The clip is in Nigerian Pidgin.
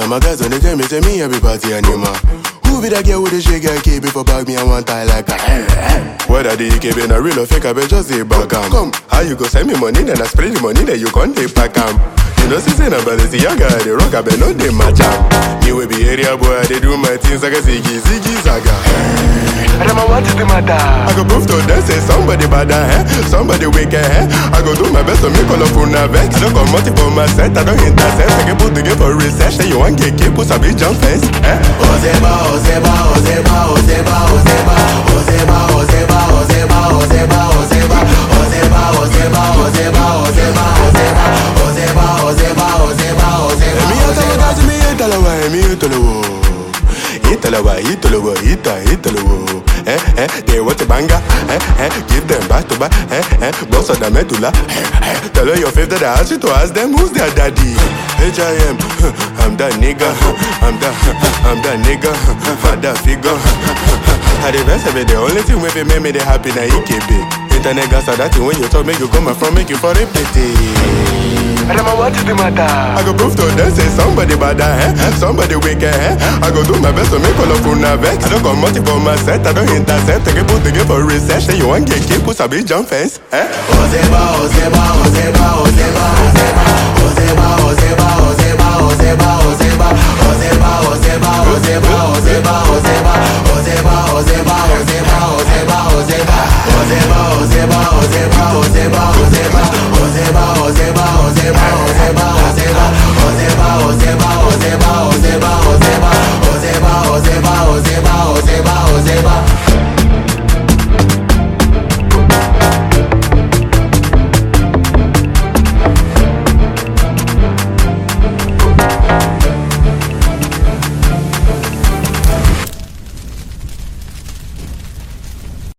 And my guys when they tell me, say me every party animal. Who be that girl with the shake girl KB for bag me and one tie like a Whether the EKB na real or fake, I bet just say back am. Come, how you go send me money, then I spray the money, then you can't take back am. You know, see, say, na brother, see, young guy, they rock, I bet no, they match am. Me will be area boy, they do my things like a ziggy, ziggy, zaga. Rema, what is the matter? I go prove to them, say somebody bad, eh? Somebody wicked, eh? I go do my best to make all of una vex. I don't come out for my set, I don't intercept. I can put together for research, say you want get keep, put a big jump fence, eh? Ozeba, Ozeba, Ozeba, Ozeba, Ozeba, Ozeba, Ozeba, Ozeba, Ozeba, Ozeba, Ozeba, Ozeba, Ozeba, Ozeba, Ozeba, Ozeba, Ozeba, Ozeba, Ozeba. Emi atalo kasi mi italawa, emi italawo. Italawa, italawa, ita, italawo. Eh, eh, they want a banger. Eh, eh, give them back to back. Eh, eh, boss of the medulla. Eh, eh, tell her your favorite that I asked you to ask them who's their daddy. H.I.M. I'm that nigga. I'm that, I'm that nigga. Father figure. I the best of it, the only thing wey fit make me dey happy na EKB. Internet gas are that thing when you talk, make you come from, make you for it pity. Rema, what is the matter? I go prove to them say somebody bad eh? somebody wicked eh? I go do my best to make all of una vex. I don't come out for my set, I don't intercept. I can put together for research. Say you want get keep, put a big jump fence. Eh? Ozeba, Ozeba, Ozeba, Ozeba, Ozeba, Ozeba, Ozeba, Ozeba, Ozeba, Ozeba, Ozeba,